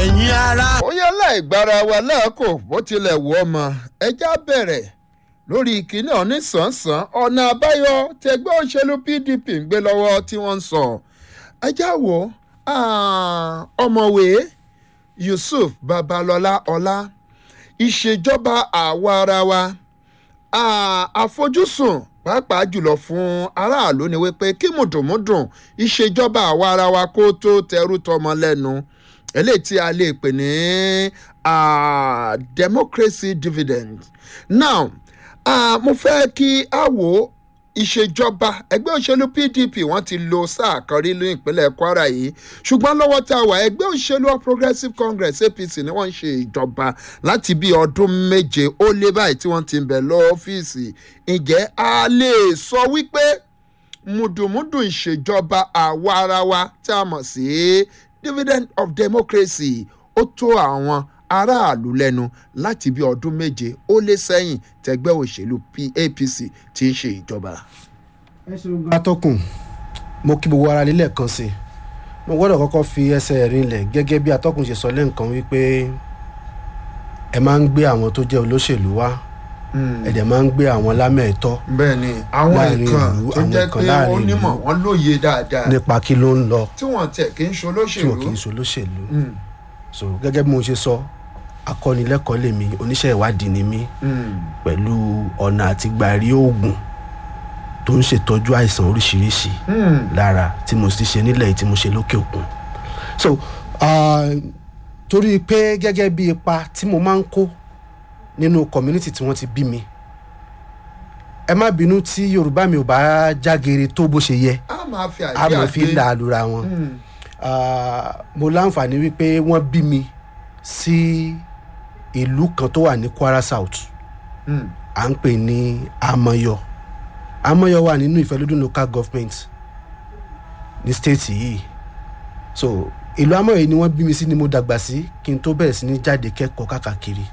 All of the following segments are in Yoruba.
ẹ̀yin ara. ó yẹ láìgbára wa lẹ́ẹ̀kọ́ bó tilẹ̀ wù ọmọ ẹja bẹ̀rẹ̀ lórí ìkíní onísànsán ọ̀nà àbáyọ tẹgbẹ́ òṣèlú pdp ń gbé lọ́wọ́ tí wọ́n ń sọ ẹja wo ah, ọmọwé yusuf babalọlá ọlá ìṣèjọba àwa ara wa ah, àfojúsùn pàápàá jùlọ fún aráàlú ni wípé kí mùdùnmúdùn ìṣèjọba àwa ara wa kó tó tẹrú tọmọ lẹ́nu eléyìí tí a lè pè ní ah, democracy dividend now ah, mo fẹ́ kí a wò ìṣèjọba ẹgbẹ́ òṣèlú pdp wọ́n ti lo sáà kan rí ní ìpínlẹ̀ kwara yìí ṣùgbọ́n lọ́wọ́ tá a wà ẹgbẹ́ òṣèlú All progressive congress apc ni wọ́n ń ṣe ìjọba láti bí ọdún méje ó lé báyìí tí wọ́n ti ń bẹ̀ lọ́ọ́fíìsì ǹjẹ́ a lè sọ wípé mùdùmùdù ìṣèjọba àwa ara wa tí a mọ̀ sí dividend of democracy ó tó àwọn aráàlú lẹ́nu láti bí ọdún méje ó lé sẹ́yìn tẹgbẹ́ òṣèlú P- apc ti ń ṣe ìjọba. atọ́kùn mo kí gbogbo ara lílẹ̀ kan sí i mo gbọ́dọ̀ kọ́kọ́ fi ẹsẹ̀ rinlẹ̀ gẹ́gẹ́ bí atọ́kùn ṣe sọ lẹ́ǹkan wípé ẹ máa ń gbé àwọn tó jẹ́ olóṣèlú wá ẹ dẹ̀ máa ń gbé àwọn lámẹ̀ẹ́tọ́ bẹ́ẹ̀ ni àwọn Láàrin nǹkan ìlú, tó àwọn jẹ́ nǹkan pé láàrin wọ́n nímọ̀ ìlú. wọ́n lóye dáadáa nípa kí ló ń lọ tí wọ́n tẹ̀ kí ń tí ṣolóṣèlú. wọn kì í ṣe olóṣèlú so gẹ́gẹ́ bí mo ṣe sọ akọ́nilẹ́kọ̀ọ́ lèmi oníṣẹ́ ìwádìí ni mí pẹ̀lú ọ̀nà àti gbàrí oògùn tó ń ṣètọ́jú àìsàn oríṣiríṣi lára tí mo ti ṣe nílẹ̀ yìí tí mo ṣe lókè òkun so ah, torí pé gẹ́gẹ́ bí ipa tí mo máa ń kó nínú community tí wọ́n ti bí mi ẹ má bínú tí yorùbá mi ò bá jágere tó bó ṣe yẹ a máa fi a àyè mọ̀ fi àgbé. là á lura wọn Ah, mo láǹfààní wípé wọ́n bí mi sí ìlú kan tó wà ní kwara south Mm. à ń pè ní amọyọ amọyọ wà nínú ìfẹlódún local government ní state yìí so ìlú amọyọ yìí ni wọ́n bí mi sí ni mo dàgbà sí kí n tó bẹ̀rẹ̀ sí ní jáde kẹ́kọ̀ọ́ káàkiri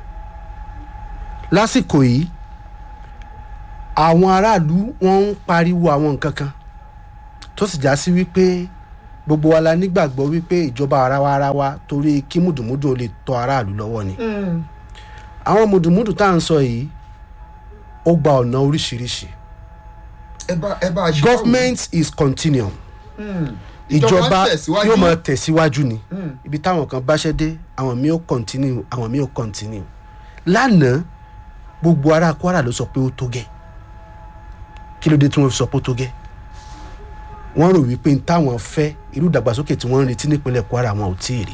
lásìkò yìí àwọn aráàlú wọ́n ń pariwo àwọn nǹkan kan tó sì já sí wípé gbogbo wa la nígbàgbọ́ wípé ìjọba arawa arawa torí kí mùdùmùdù ó lè tọ́ aráàlú lọ́wọ́ ni Mm. àwọn mùdùmùdù tá à ń sọ yìí ó gba ọ̀nà oríṣiríṣi ẹ bá ẹ bá a ṣe government is continuum Mm. ìjọba tẹ̀síwájú. yóò máa tẹ̀síwájú ni ibi táwọn kan báṣẹ́ dé àwọn míì ó continue àwọn míì ó continue lánàá gbogbo ará kwara ló sọ pé ó tó gẹ́ kí ló dé tí wọ́n fi sọ pé ó tó gẹ́ wọ́n rò wípé táwọn fẹ́ irú ìdàgbàsókè tí wọ́n ń retí nípínlẹ̀ kwara wọn ò tí ì rí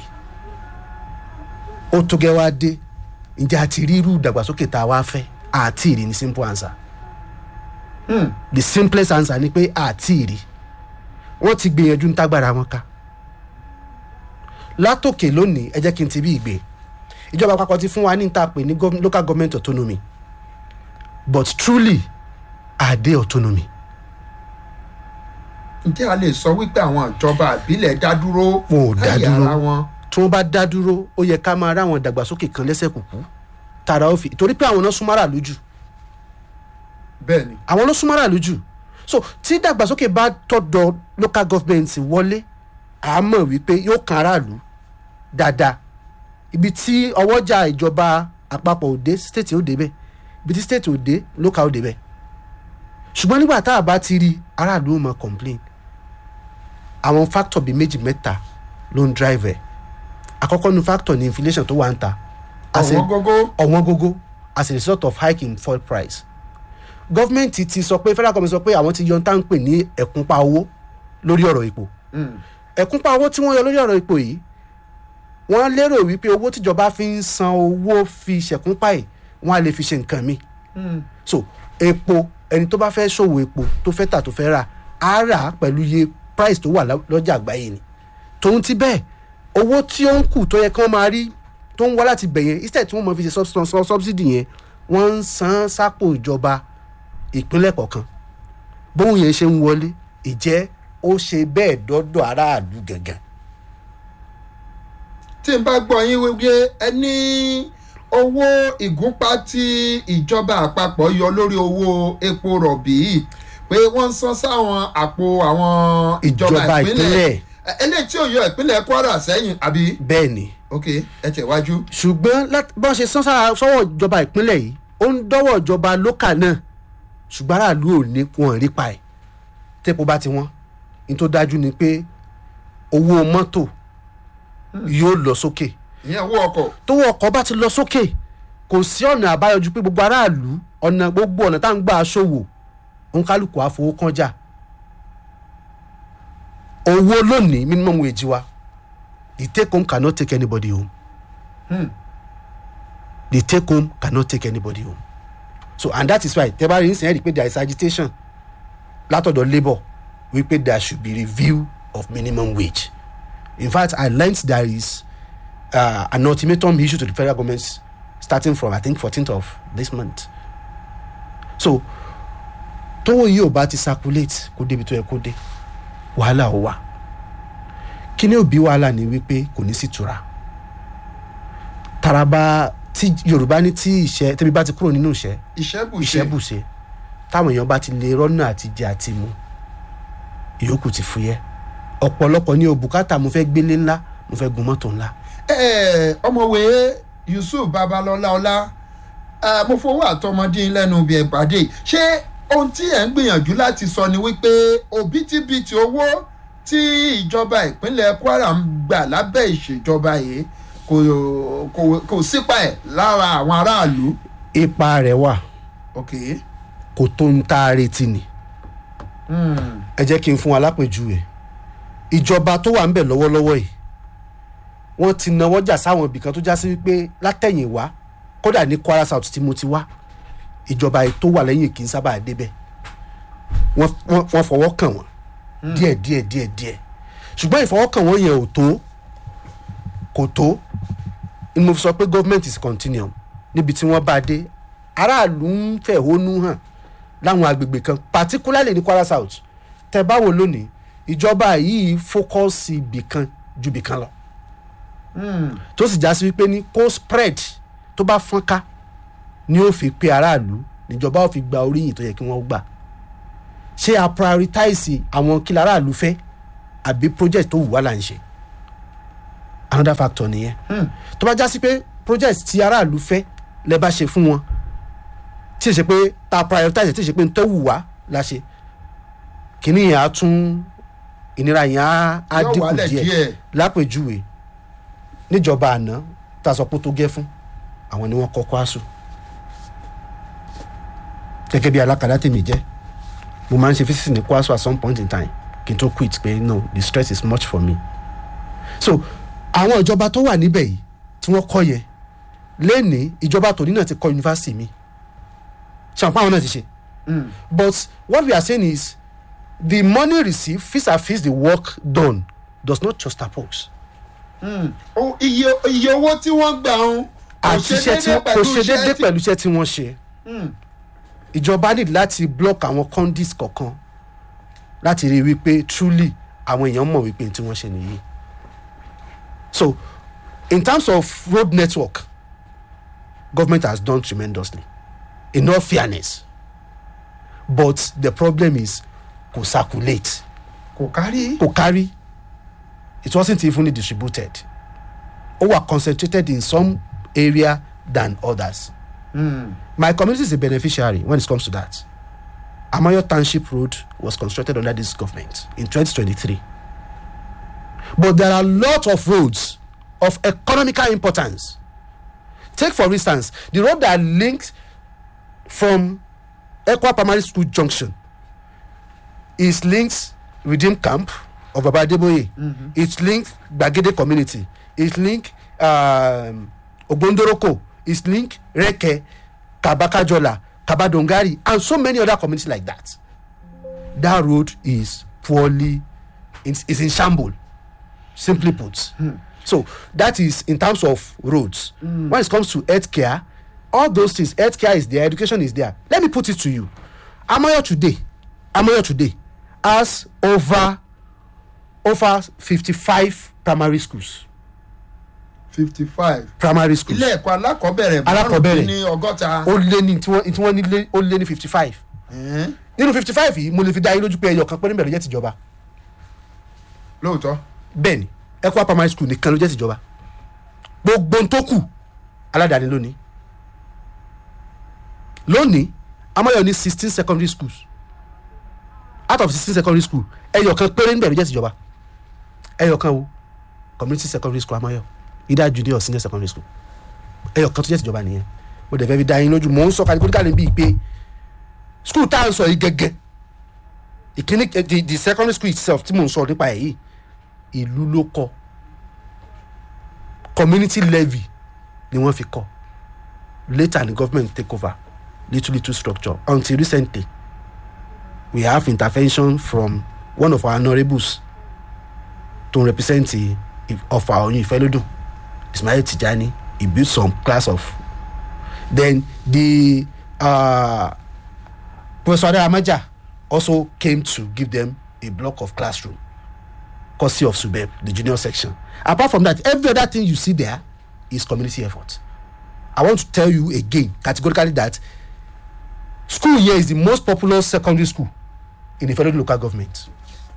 ó tó gẹ́ wá dé ǹjẹ́ a ti rí irú ìdàgbàsókè tá a wá fẹ́ àti ìrì ní simple answer Mm. the simplest answer ni pé àti ìrì wọ́n ti gbìyànjú ń tágbára wọn ká látòkè lónìí ẹ jẹ́ kí n ti bí ìgbé ìjọba àpapọ̀ ti fún wa ní níta pè ní gov- local government autonomy but truly are they autonomy ǹjẹ́ a lè sọ wípé àwọn ìjọba àbílẹ̀ dá dúró Wọn ò dá láyé dúró. ara wọn. tí wọ́n bá dá dúró ó yẹ ká máa ráwọn ìdàgbàsókè kan lẹ́sẹ̀ kùkú tààrà ó fi torí pé àwọn náà súnmọ́ra lójú bẹ́ẹ̀ ni àwọn ló súnmọ́ra lójú so tí ìdàgbàsókè bá tọ̀dọ̀ local government wọlé à á mọ̀ wípé yóò kan aráàlú dáadáa ibi tí ọwọ́jà ìjọba àpapọ̀ òde state ó débẹ̀ ibi tí state òde local ó débẹ̀ ṣùgbọ́n nígbà tá a bá ti rí aráàlú ó mọ complain àwọn factor bíi méjì mẹ́ta ló ń drive ẹ̀ àkọ́kọ́ nu factor ni inflation tó wà ń ta As a- ọ̀wọ́n gógó ọ̀wọ́n gógó as a result of hike in fuel price gọ́fìmẹ̀ntì ti sọ pé federal government sọ pé àwọn ti yọ tá à ń pè ní ẹ̀kúnpá owó lórí ọ̀rọ̀ epo Mm. ẹ̀kúnpá owó tí wọ́n yọ lórí ọ̀rọ̀ epo yìí wọ́n lérò wípé owó tíjọba fi ń san owó fi ṣẹ̀kúnpá yìí wọ́n á lè fi ṣe nǹkan mi Mm. so epo ẹni tó bá fẹ́ ṣòwò epo tó fẹ́ tà tó fẹ́ rà á rà á pẹ̀lú iye price tó wà lá- lọ́jà àgbáyé ni tòun ti bẹ́ẹ̀ owó tí ó ń kù tó yẹ kí wọ́n máa rí tó ń wá láti bẹ̀ yẹn instead tí wọ́n máa fi ṣe sub- sub- subsidy yẹn wọ́n ń san sápò ìjọba ìpínlẹ̀ kọ̀ọ̀kan bóun yẹn ṣe ń wọlé ìjẹ́ ó ṣe bẹ́ẹ̀ dọ́dọ̀ aráàlú gàngàn tí n bá gbọ́ yín wípé ẹ ní owó ìgúnpá tí ìjọba àpapọ̀ yọ lórí owó epo rọ̀bì yìí pé wọ́n ń san sáwọn àpò àwọn ìjọba Ìjọba ìpínlẹ̀ ìpínlẹ̀. Ẹ- eléyìí tí ò yọ ìpínlẹ̀ kwara sẹ́yìn àbí. bẹ́ẹ̀ ni ok ẹ tẹ̀wájú. ṣùgbọ́n láti- bọ́n ṣe sán sára sọ́wọ́ ìjọba ìpínlẹ̀ yìí ó ń dọ́wọ́ ìjọba lókà náà ṣùgbọ́n aráàlú ò ní wọn rí pa ẹ̀ tẹ́pọ̀ bá ti wọ́n ní tó dájú ni pé owó mọ́tò yóò lọ sókè ìyẹn owó ọkọ̀. tówó ọkọ̀ bá ti lọ sókè kò sí ọ̀nà àbáyọ ju pé gbogbo aráàlú ọ̀nà gbogbo ọ̀nà tá à ń gbà ṣòwò òǹkálùkù àfowókànjà owó lónìí minimum wage wa the take home cannot take anybody home Hmm. the take home cannot take anybody home so and that is why tẹ́ bá rí nísìnyí rí i pé there is agitation látọ̀dọ̀ labour wípé there should be review of minimum wage in fact i learnt there is uh, an ultimatum issued to the federal government starting from i think fourteenth of this month so tówó yìí ò bá ti circulate kó débi tó yẹ kó dé wàhálà ó wà kí ni ó bí wàhálà ni wípé kò ní sí tura taraba tí yorùbá ní tí ìṣẹ́ tẹ́bí bá ti kúrò nínú ìṣẹ́ ìṣẹ́bùṣe. ìṣẹ́bùṣe táwọn èèyàn bá ti lè rọ́nà àti jẹ àti mu ìyókù ti fúyẹ́ ọ̀pọ̀lọpọ̀ ní o bùkátà mo fẹ́ gbélé ńlá mo fẹ́ gun mọ́tò ńlá Ẹ, ọmọwé yusuf babalọlá ọlá ẹ, mo fowó àtọmọdé lẹ́nu bí ẹ pàdé ṣé ohun tí ẹ ń gbìyànjú láti sọ ni wípé òbítíbitì owó tí ìjọba ìpínlẹ̀ kwara ń gbà lábẹ́ ìṣèjọba yìí kò kò kò sípa ẹ̀ lára àwọn aráàlú. ipa rẹ̀ wà ok kò tó ń tá a retí ni hmm. ẹ jẹ́ kí n fún wa lápèjúwe ìjọba tó wà ń bẹ̀ lọ́wọ́lọ́wọ́ yìí wọ́n ti nawọ́ jà sáwọn ibìkan tó já sí wípé látẹ̀yìn wá kódà ní kwara south tí mo ti wá ìjọba yìí tó wà lẹ́yìn kì í sábà débẹ̀ wọ́n wọ́n- wọ́n fọwọ́ kàn wọ́n díẹ̀ díẹ̀ díẹ̀ díẹ̀ ṣùgbọ́n ìfọwọ́kàn wọ́n yẹn ò tó kò tó ni mo fi sọ pé government is continuum níbi tí wọ́n bá dé aráàlú ń fẹ̀hónú hàn láwọn agbègbè kan particularly ní kwara south tẹ báwo lónìí ìjọba yìí fókọ́sì ibì kan ju ibì kan lọ Hmm. tó sì já sí wípé ní kó spread tó bá fọ́n ká ni ó fi pe aráàlú níjọba ó fi gba oríyìn tó yẹ kí wọ́n gbà ṣé a prioritize àwọn kí aráàlú fẹ́ àbí project tó wù wá là ń ṣe another factor nìyẹn Hmm. tó bá já sí pé project tí aráàlú fẹ́ lẹ bá ṣe fún wọn tí ì ṣe pé ta prioritize tí ì ṣe pé n tó wù wá la ṣe kìíní yẹn á tún ìnira yẹn á á Yóò dínkù wálẹ̀ díẹ̀ díẹ̀. lápèjúwe níjọba àná tá a sọ pé ó tó gẹ́ fún àwọn ni wọ́n kọ́ kwásù gẹ́gẹ́ bí alákàdá tèmi jẹ́ mo máa ń ṣe physics ní kwásù at some point in time kí n tó quit pé no the stress is much for me so àwọn ìjọba tó wà níbẹ̀ yìí tí wọ́n kọ́ yẹn lẹ́ni ìjọba tòní náà ti kọ́ yunifásitì mi ṣàǹpá àwọn náà ti ṣe Hmm. but what we are saying is the money received vis a vis the work done does not juxtapose Hmm. O- iye iye owó tí wọ́n gbà ń kò àti ṣe iṣẹ́ tí déédéé kò pẹ̀lú ṣe iṣẹ́ déédéé tí- pẹ̀lú iṣẹ́ tí wọ́n ṣe Hmm. ìjọba need láti block àwọn conduits kọ̀ọ̀kan láti rí i wípé truly àwọn èèyàn mọ̀ wípé tí wọ́n ṣe nìyí so in terms of road network government has done tremendously in all fairness but the problem is kò circulate kò kárí. kò carry it wasn't evenly distributed ó wà concentrated in some area than others Hmm. my community is a beneficiary when it comes to that amayo township road was constructed under this government in 2023 but there are a lot of roads of economical importance take for instance the road that links from ekwa primary school junction is linked redeem camp of baba adeboye mm-hmm. it's linked gbagede community it's linked um, ogbondoroko it's linked reke kabakajola kabadongari and so many other communities like that that road is poorly is, is in shambles simply put so that is in terms of roads when it comes to healthcare all those things healthcare is there education is there let me put it to you amoyo today amoyo today has over over fifty-five primary schools fifty five. primary schools ilé ẹ̀kọ́ alákọ̀ọ́bẹ̀rẹ̀ Alákọ̀ọ́bẹ̀rẹ̀. ní ọgọ́ta. ó lé ní tí wọ́n tí wọ́n ní lé ó lé ní fifty-five Ẹ̀hẹ́n. nínú fifty-five yìí mo lè fi dá yín lójú pé ẹyọ kan pé níbẹ̀ ló jẹ́ tìjọba lóòótọ́. bẹ́ẹ̀ ni Equa primary school nìkan ló jẹ́ tìjọba gbogbo ohun tó kù aládàáni lónìí lónìí amáyọ ní sixteen secondary schools out of sixteen secondary school ẹyọ kan péré níbẹ̀ ló jẹ́ tìjọba ẹyọ kan wo community secondary school amáyọ either junior or senior secondary school ẹyọ kan tó jẹ́ tìjọba nìyẹn mo dẹ̀ fẹ́ fi dá yín lójú mò ń sọ kàdíkóríkàlẹ̀ bíi pé school tá à ń sọ yìí gẹ́gẹ́ ìkíní the the secondary school itself tí mò ń sọ nípa ẹ̀ yìí ìlú ló kọ́ community levy ni wọ́n fi kọ́ later the government take over little little structure until recently we have intervention from one of our honourables to represent the of our oyin ìfẹ́lódùn ismail tijani he built some class of then the uh, professor adaramaja also came to give them a block of classroom courtesy of subeb the junior section apart from that every other thing you see there is community effort i want to tell you again categorically that school here is the most popular secondary school in the federal local government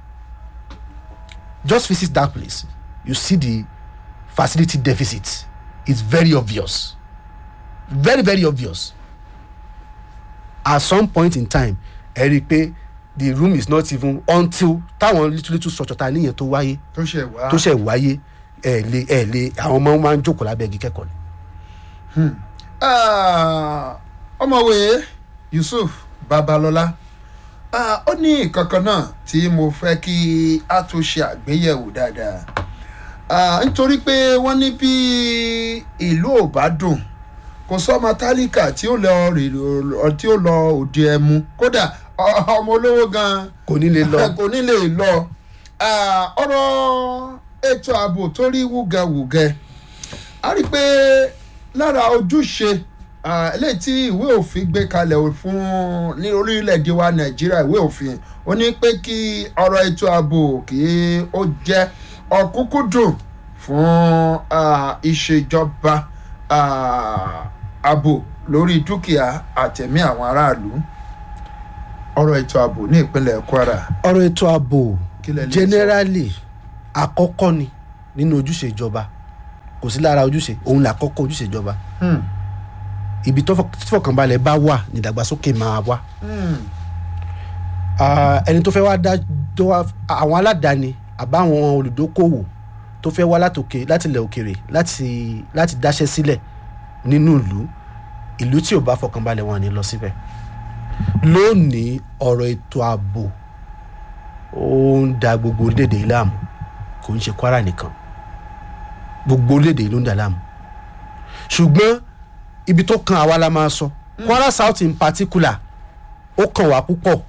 just visit that place you see the facility deficit it's very obvious very very obvious at some point in time ẹ rí i pé the room is not even until táwọn little little structure ta níyẹn tó wáyé tó ṣe wá. tó ṣe wáyé ẹ lè ẹ lè àwọn ọmọ máa ń jókòó lábẹ́ igi kẹ́kọ̀ọ́ ni. Ah, ọmọwé yusuf babalọla ah, ó ní ìkankan náà tí mo fẹ́ kí a tún ṣe àgbéyẹ̀wò dáadáa Ah, nítorí pé wọ́n ní bí ìlú ò bá dùn kò sọ́mọ tálíkà tí ó lọ rè tí ó lọ òde ẹmu kódà ọ- ọmọ olówó gan-an kò ní lè lọ kò ní lè lọ Ah, ọ̀rọ̀ ètò ààbò tó rí wúgẹwùgẹ a rí i pé lára ojúṣe ah, eléyìí tí ìwé òfin gbé kalẹ̀ fún ní orílẹ̀-èdè wa nàìjíríà ìwé òfin ó ní pé kí ọ̀rọ̀ ètò ààbò kí ó jẹ́ ọ̀kúnkúndùn fún ah, ìṣèjọba ah, ààbò lórí dúkìá àtẹ̀mí àwọn aráàlú ọ̀rọ̀ ètò ààbò ní ìpínlẹ̀ kwara ọ̀rọ̀ ètò ààbò kí lẹ lè sọ? generally àkọ́kọ́ ni nínú ojúṣe ìjọba kò sí lára ojúṣe òun là kọ́kọ́ ojúṣe ìjọba Hmm. ibi tó fọ- tí fọkànbalẹ̀ bá wà ní ìdàgbàsókè máa wà Hmm. Ah, ẹni tó fẹ́ wá dá tó wá àwọn aládàáni àbáwọn olùdókòwò tó fẹ́ wá látòkè láti ilẹ̀ òkèrè láti láti dáṣẹ́ sílẹ̀ nínú ìlú ìlú tí ò bá fọkànbalẹ̀ wọn ní lọ síbẹ̀ lónìí ọ̀rọ̀ ètò ààbò ó ń da gbogbo orílẹ̀-èdè yìí láàmú kò ń ṣe kwara nìkan gbogbo orílẹ̀-èdè yìí ló ń dà láàmú ṣùgbọ́n ibi tó kan àwa la máa sọ kwara south in particular ó kàn wá púpọ̀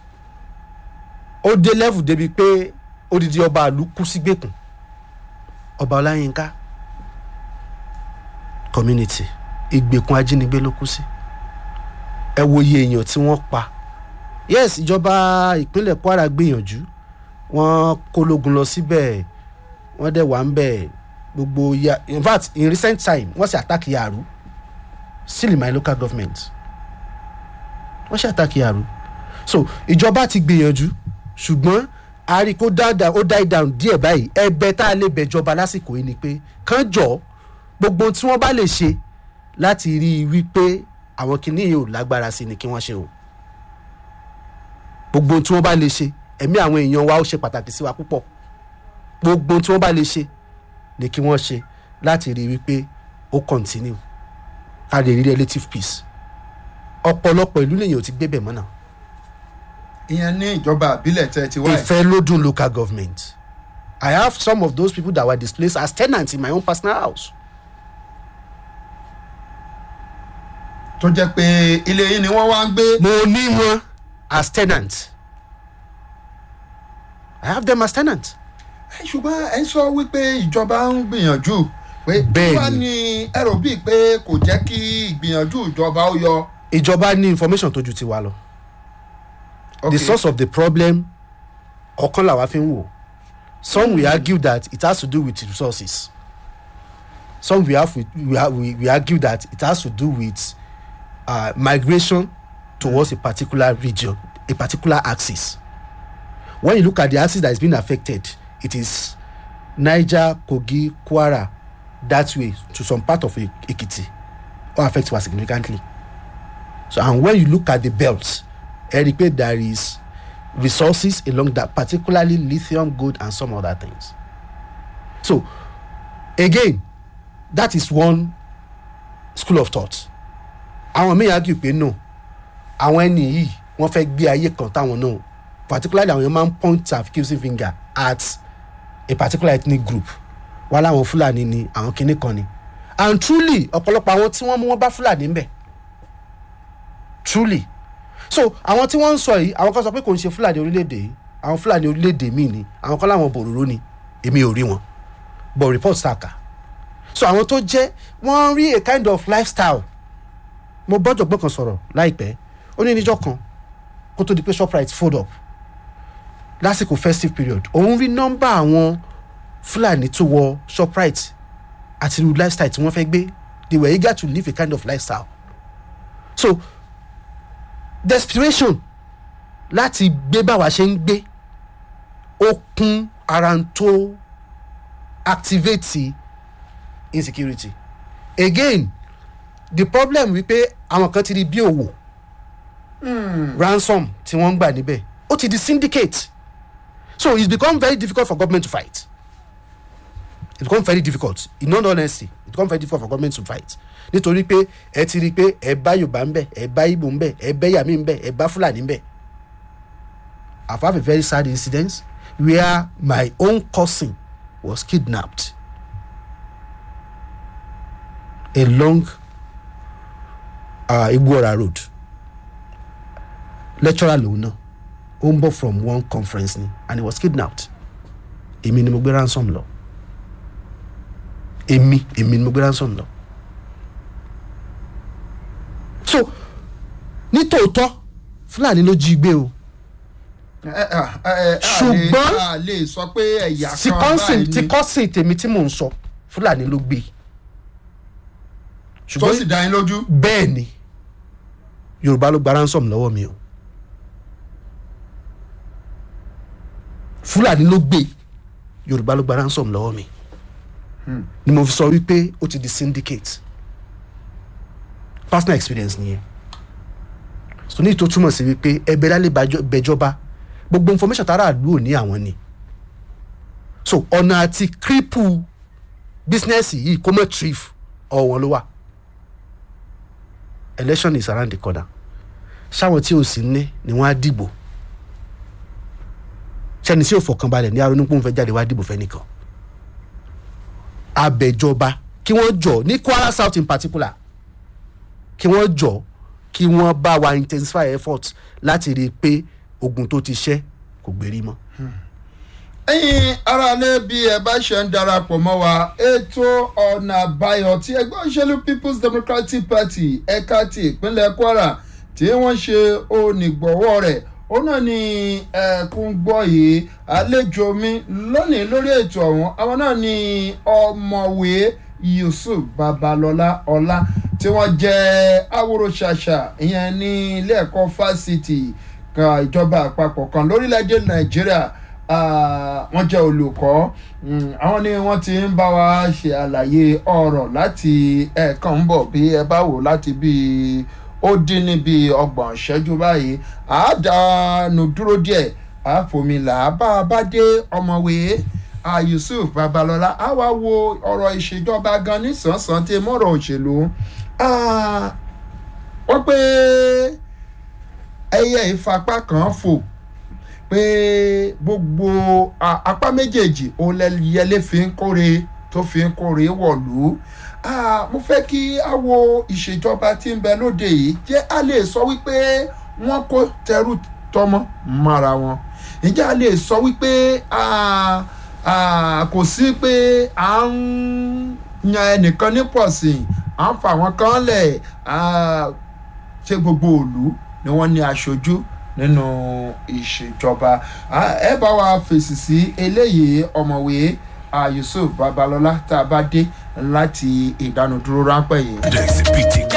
ó dé level débi pé odidi ọba àlú kú sígbèkùn ọba ọláyínká community ìgbèkùn ajínigbé ló kú sí ẹ wo iye èèyàn tí wọ́n pa yes ìjọba ìpínlẹ̀ kwara gbìyànjú wọ́n kólógun lọ síbẹ̀ wọ́n dẹ̀ wà ń bẹ̀ gbogbo ya in fact in recent time wọ́n sì attack yàrú still in my local government wọ́n sì attack yàrú so ìjọba ti gbìyànjú ṣùgbọ́n a rí i kó dáadáa ó die down díẹ̀ báyìí ẹ̀bẹ̀ tá a lè bẹ̀jọba lásìkò yìí ni pé kán jọ gbogbo ohun tí wọ́n bá lè ṣe láti rí i wípé àwọn kìnìún yìí ò lágbára sí ni kí wọ́n ṣe o gbogbo ohun tí wọ́n bá lè ṣe ẹ̀mí àwọn èèyàn wa ó ṣe pàtàkì sí wa púpọ̀ gbogbo ohun tí wọ́n bá lè ṣe ni kí wọ́n ṣe láti rí i wípé ó continue ká lè rí relative peace ọ̀pọ̀lọpọ̀ ìlú lèyìn ò ti gbébẹ̀ mọ́ náà ìyẹn ní ìjọba àbílẹ̀ tẹ́ ti wáyé. ìfẹ́ lódún local government i have some of those people that were displaced as tenants in my own personal house tó jẹ́ pé ilé yìí ni wọ́n wá ń gbé. mo ní wọn as tenants i have them as tenants Ẹ, ṣùgbọ́n ẹ ń sọ wípé ìjọba ń gbìyànjú pé Bẹ́ẹ̀ni. wá ní ẹrù bíi pé kò jẹ́ kí ìgbìyànjú ìjọba ó yọ. ìjọba ní information tó ju tiwa lọ Okay. the source of the problem ọ̀kan làwa fi ń wò some will argue that it has to do with resources some will have we, have, we, we argue that it has to do with uh, migration towards a particular region a particular axis when you look at the axis that is being affected it is niger kogi kwara that way to some part of E- ekiti all affect wa significantly so and when you look at the belt ẹ rí i pé there is resources along that particularly lithium gold and some other things so again that is one school of thought àwọn míì argue pé no àwọn ẹni yìí wọ́n fẹ́ gbé ayé kan táwọn náà particularly àwọn yẹn máa ń point accusing finger at a particular ethnic group wà láwọn fúlàní ni àwọn kinní kan ni and truly ọ̀pọ̀lọpọ̀ àwọn tí wọ́n mú wọn bá fúlàní ń bẹ̀ truly so àwọn tí wọ́n ń sọ yìí àwọn kan sọ pé kò ń ṣe fúlàní orílẹ̀-èdè yìí àwọn fúlàní orílẹ̀-èdè míì ni àwọn kan láwọn bòròró ni èmi ò rí wọn but report saka so àwọn tó jẹ́ wọ́n rí a kind of lifestyle mo bọ́jọ̀ gbọ́n kan sọ̀rọ̀ láìpẹ́ ó ní níjọ́ kan kó tó di pé shoprite fold up lásìkò festive period òun rí nọ́mbà àwọn fúlàní tó wọ shoprite àti irú lifestyle tí wọ́n fẹ́ gbé they were eager to live a kind of lifestyle so desperation láti gbé báwa ṣe ń gbé ó kún ara ń tó activate insecurity again the problem wípé àwọn kan ti di bí òwò ransom tí wọ́n ń gbà níbẹ̀ ó ti di syndicate so it's become very difficult for government to fight it become very difficult in all honesty it become very difficult for government to fight nítorí pé ẹ ti rí i pé ẹ bá yorùbá ń bẹ ẹ bá ibo ń bẹ ẹ bá yàmí ń bẹ ẹ bá fúlàní ń bẹ i have a very sad incident where my own cousin was kidnapped along uh, igboora road lecturer lòun náà ó ń bọ̀ from one conference ni and he was kidnapped èmi ni mo gbé ransom lọ èmi èmi ni mo gbé ransom lọ so nítòótọ́ fúlàní ló jí gbé o Ṣùgbọ́n- a lè sọ pé ẹ̀yà tí kan kọ́sìn báyìí tí ni kọ́sìn tèmi tí mò ń sọ fúlàní ló gbé tó sì dá yín lójú. bẹ́ẹ̀ ni yorùbá ló gba ransom lọ́wọ́ mi o fúlàní ló gbé yorùbá ló gba ransom lọ́wọ́ mi ni mo fi sọ wípé ó ti di syndicate personal experience nìyẹn so ní ìtò túmọ̀ sí wípé ẹbẹ̀ lálẹ́ bàjọ́- bẹjọba gbogbo information tára àlú ò ní àwọn ni so ọ̀nà àti cripple business yìí kó mọ̀ thrift ọ̀wọ́n ló wà election is around the corner ṣáwọn tí ò sí ní ni wọ́n á dìbò ṣẹ́ni tí ò fọkànbalẹ̀ ní aronúpọ̀ ń fẹ́ jáde wá dìbò fẹ́nìkan abẹ́jọba kí wọ́n jọ ní kwara south in particular kí wọ́n jọ kí wọ́n bá wa intensify effort láti rí i pé ogun tó ti ṣẹ́ kò gbérí mọ́. ẹ̀yin aráalé bí ẹ bá ṣe ń darapọ̀ mọ́ wa ètò ọ̀nà àbáyọ tí ẹgbẹ́ òṣèlú people's democratic party ẹ̀ka ti ìpínlẹ̀ kwara tí wọ́n ṣe onígbọ̀wọ́ rẹ̀ ó náà ní ẹ̀kún gbọ́ yìí àlejò mi lónìí lórí ètò ọ̀hún àwọn náà ní ọmọwé yusuf babalọlá ọlá tí wọ́n jẹ́ awòrò-ṣàṣà ìyẹn ní ilé ẹ̀kọ́ fásitì kan ìjọba àpapọ̀ kan lórílẹ̀‐èdè nàìjíríà Ah, wọ́n jẹ́ olùkọ́ Mm, àwọn ni wọ́n ti ń bá wa ṣe àlàyé ọ̀rọ̀ láti ẹ̀ẹ̀kan ń bọ̀ bí ẹ bá wò láti bí ó dín ní bí ọgbọ̀n ìṣẹ́jú báyìí àádánù dúró díẹ̀ àfòmìlà bá a bá dé ọmọwé ah, yusuf babalọla á wá wo ọ̀rọ̀ ìṣèjọba gan nísànsán tí mọ̀rọ̀ òṣèlú Ah, wọ́n pé ẹyẹ ìfapá kan fò pé gbogbo a- apá méjèèjì òun lẹyẹlé fi ń kóre tó fi ń kóre wọ̀lú Ah, mo fẹ́ kí a wo ìṣèjọba tí ń bẹ lóde yìí jẹ́ a lè sọ wípé wọ́n kó tẹrú tọmọ mára wọn ǹjẹ́ a lè sọ wípé ah, ah, kò sí pé à ń yan ẹnìkan nípọ̀sìn à ń fa àwọn kan lẹ̀ ah, ṣé gbogbo òlu ni wọ́n ní aṣojú nínú ìṣèjọba Ah, ẹ bá wa fèsì sí eléyìí ọmọwé ah, yusuf babalọla tá a bá dé láti ìdánudúró ráńpẹ́ yìí. Index PT